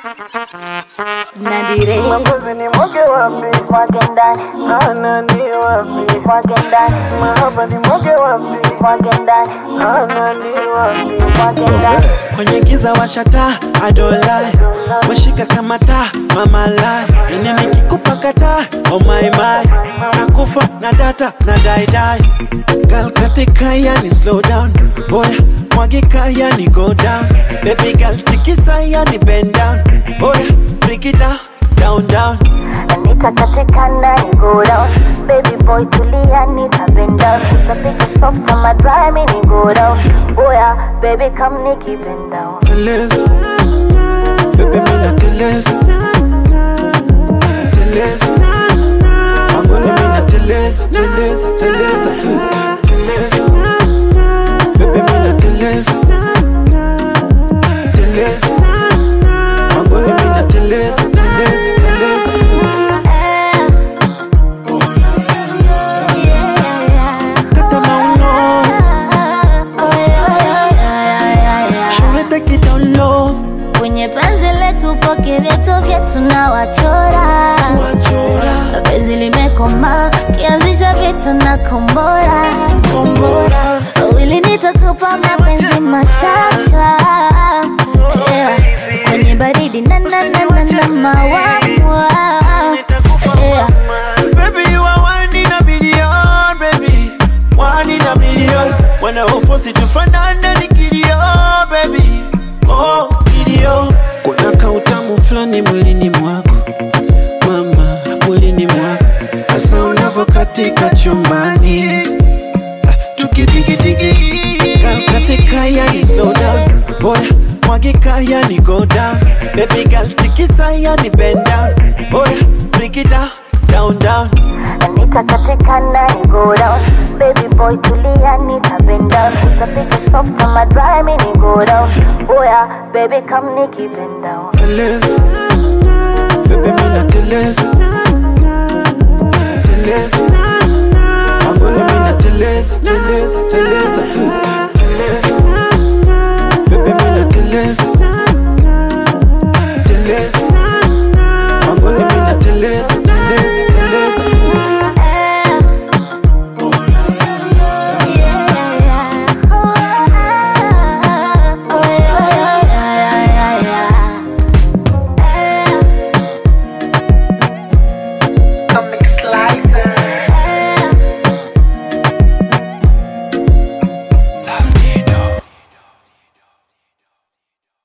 Nadire Mapenzi ni mwage wapi? mwage ndani Ana ni wapi? mwage ndani Mahaba ni mwage wapi? mwage ndani Ana ni wapi? mwage ndani kwenye giza washata adolai washika kama taa mama lai ini nikikupa kata oh my my nakufa na data na daidai gal katika yani slow down oya mwagika yani go down baby gal tikisa yani bend down oya break it down down down nitakatika ndani go down baby boy tulia nitabend down utapiga soft on my dry mini go down oya baby come nikibend down teleza bebe mina teleza teleza angoni mina teleza teleza teleza teleza bebe mina teleza teleza angoni mina teleza teleza teleza Tata mauno Shule take it down low kwenye penzi letu poke vyetu vyetu na wachora Wachora penzi limekoma kianzisha vitu na kombora kombora wili nitakupa mapenzi machacha yeah. kwenye baridi na na na na na mawamwa yeah. Baby, you are one in a million, baby. One in a million. When I force it to fanana ni kilio, baby. Oh, kilio. Kuna kautamu fulani mwilini mwako mama, mwilini mwako hasa unavyokatika chumbani Ah, tukidigidigi katika yani slow down boya mwagika yani go down baby girl tikisa yani bend down boya break it down down down nitakatika ndani go down baby boy tulia nitabend down utapiga soft on my dry mini go down oya baby come nikibend down teleza bebe mina teleza teleza angoni mina teleza teleza teleza teleza